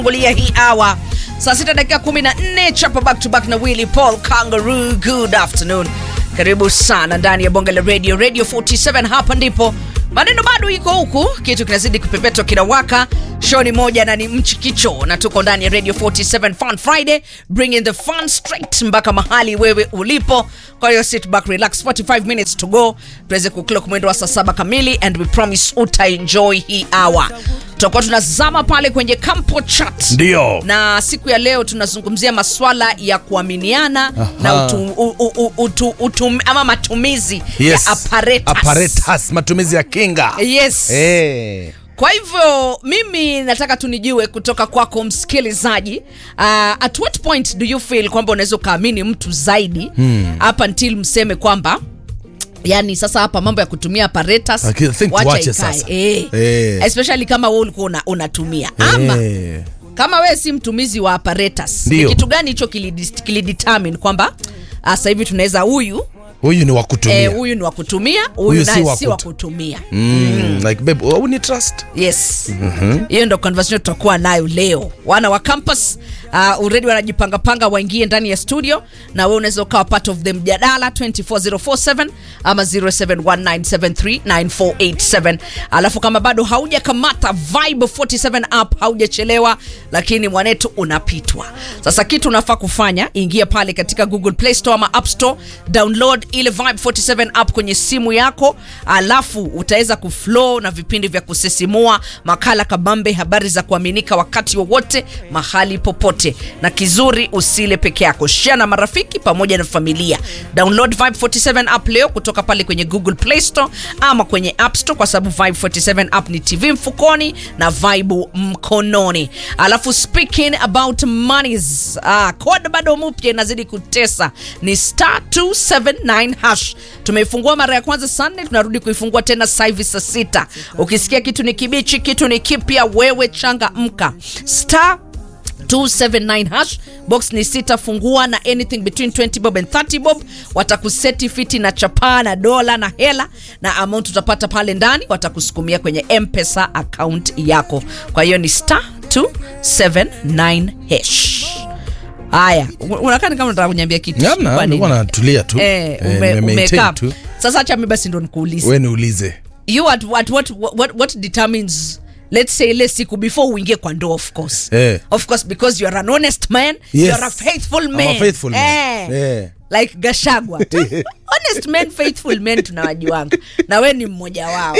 Ngulia hii hour saa sita dakika 14 chapa back to back na Willy Paul Kangaroo. Good afternoon, karibu sana ndani ya bonge la radio radio 47. Hapa ndipo maneno bado iko huku, kitu kinazidi kupepetwa kinawaka. Show ni moja na ni mchikicho, na tuko ndani ya radio 47 Fun Friday, bringing the fun straight mpaka mahali wewe ulipo. Kwa hiyo sit back, relax, 45 minutes to go tuweze kuclock mwendo wa saa saba kamili, and we promise utaenjoy hii hour. Tutakuwa tunazama pale kwenye Campo Chat Ndio. na siku ya leo tunazungumzia maswala ya kuaminiana na utu, u, u, u, utu, utum, ama matumizi Yes. ya apparatus. Apparatus, matumizi ya kinga. Yes. Eh. Kwa hivyo mimi nataka tunijue kutoka kwako msikilizaji, uh, at what point do you feel kwamba unaweza ukaamini mtu zaidi hapa until mseme kwamba yani sasa hapa mambo ya kutumia apparatus I think wacha tuache ikae. sasa. Eh. Eh. especially kama wewe ulikuwa una, unatumia ama Eh. kama wewe si mtumizi wa apparatus ni Ndio. kitu gani hicho kilidis- kilidetermine kwamba ah, sasa hivi tunaweza huyu Huyu ni wa kutumia. eh, huyu ni wa kutumia huyu Huyu si naye wa si wa kutu- kutumia Mm, like babe, oh, ni trust. yes hiyo ndo conversation tutakuwa nayo leo wana wa campus uh, already wanajipangapanga waingie ndani ya studio na wewe unaweza ukawa part of the mjadala 24047 ama 0719739487 alafu kama bado haujakamata vibe 47 app haujachelewa lakini mwanetu unapitwa sasa kitu unafaa kufanya ingia pale katika google play store ama app store download ile vibe 47 app kwenye simu yako alafu utaweza kuflow na vipindi vya kusisimua makala kabambe habari za kuaminika wakati wowote mahali popote na kizuri usile peke yako share na marafiki pamoja na familia download vibe 47 app leo kutoka pale kwenye google play store ama kwenye app store kwa sababu vibe 47 app ni tv mfukoni na vibe mkononi alafu speaking about monies ah, code bado mpya inazidi kutesa ni star 279 hash tumeifungua mara ya kwanza saa nne tunarudi kuifungua tena sasa hivi saa sita ukisikia kitu ni kibichi kitu ni kipya wewe changa mka star 279 hash box ni sita fungua na anything between 20 bob and 30 bob watakuseti fiti na chapaa na dola na hela na amount utapata pale ndani watakusukumia kwenye mpesa account yako kwa hiyo ni star 279 hash haya u- unakaa ni kama unataka kunyambia kitu Hamna, Kwa nini? nilikuwa natulia tu. eh, Eh, ume, nime maintain umekaa tu. sasa acha mi basi ndo nikuulize We niulize. you at, at what, what, what determines let's say ile siku before uingie kwa ndoa of course Eh. of course because you're an honest man Yes. you're a faithful I'm man a faithful man. Eh. Eh. like gashagwa honest men faithful men tunawajuanga na we ni mmoja wao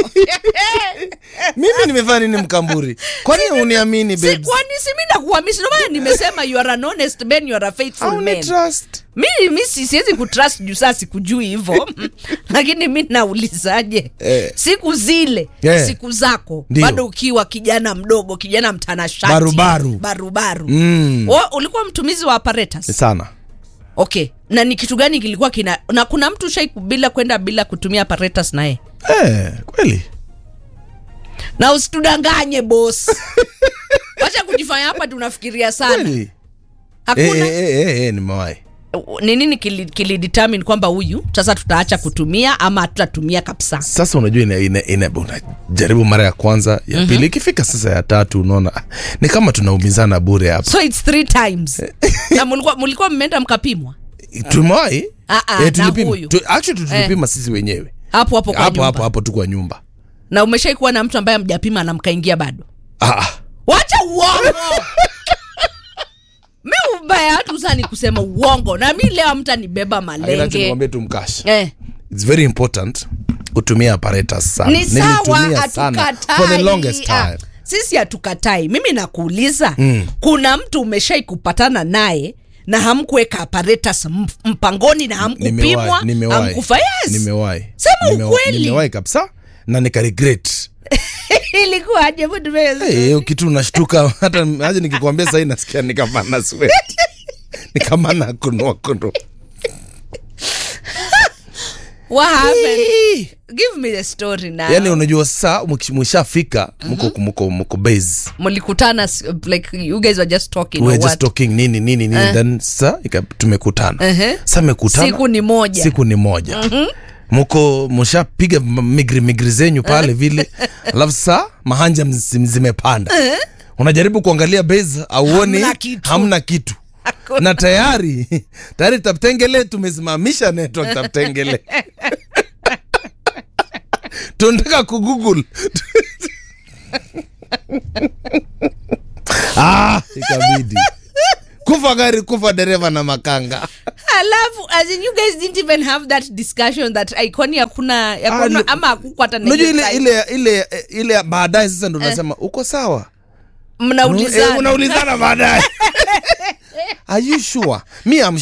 Mimi nimefanya nini mkamburi? Kwani uniamini si babes? kwani si mi nakuamisi ndio maana nimesema you are an honest man you are a faithful Au ni man trust? mi mi si- siwezi kutrust juu saa sikujui hivo lakini mi naulizaje Eh. siku zile Yeah. siku zako Ndio. bado ukiwa kijana mdogo kijana mtanashati Barubaru. barubaru Mm. Wa- ulikuwa mtumizi wa apparatus Sana. okay na ni kitu gani kilikuwa kina na kuna mtu shai bila kwenda bila kutumia apparatus naye Eh, kweli. na usitudanganye bos wacha kujifanya hapa tunafikiria sana Kweli. Eh, hakuna eh, eh, eh, eh, nimewahi. ni nini kili, kili determine kwamba huyu sasa tutaacha kutumia ama hatutatumia kabisa sasa unajua ina, ina, ina, unajaribu mara ya kwanza ya pili ikifika sasa ya tatu unaona ah, ni kama tunaumizana bure hapa so it's three times na mulikuwa, mulikuwa mmeenda mkapimwa tumewahi Ah, ah, na tulipima. huyu. Tu, actually tulipima sisi wenyewe hapo hapo kwa hapo nyumba hapo hapo tu kwa nyumba na umeshai kuwa na mtu ambaye amjapima na mkaingia bado ah, ah. wacha uongo mi ubaya watu sani kusema uongo na mi leo mtanibeba Lakini acha malenge nikwambie tu mkash eh. it's very important kutumia apparatus sana ni sawa Nilitumia sana hatukatai for the longest Ah, time sisi hatukatai mimi nakuuliza mm. kuna mtu umeshai kupatana naye na hamkuweka apparatus m- mpangoni na hamkupimwa Nimewahi, nimewahi. hamkufa yes. nimewahi Sema Nimewa- ukweli. nimewahi kabisa na nika regret ilikuwaje Hebu tupe- Eh, hiyo kitu unashtuka hata aje nikikwambia sahii nasikia ni kama na sweat ni kama na kunua kunua What happened? give me the story now yani unajua saa mwishafika mko mko mko base mlikutana s- like you guys were just talking we or were just what? talking nini nini nini then sa ika- tumekutana Uh-huh. sa mekutana siku ni moja siku ni moja mko mshapiga m- migri migri zenyu pale vile alafu saa mahanja mzi- zimepanda unajaribu kuangalia base auoni Hamna kitu. hamna kitu na tayari tayari taptengele tumesimamisha network taptengele tunataka kugoogle ah, ikabidi kufa gari kufa dereva na makanga alafu as in you guys didn't even have that discussion that ai kwani hakuna ya Ah, kwani- no- ama hakukuwa hata na unajua hiyo ile time? ile ile ile baadaye sasa ndo nasema uko sawa mnaulizana Eh, unaulizana baadaye are you sure me I'm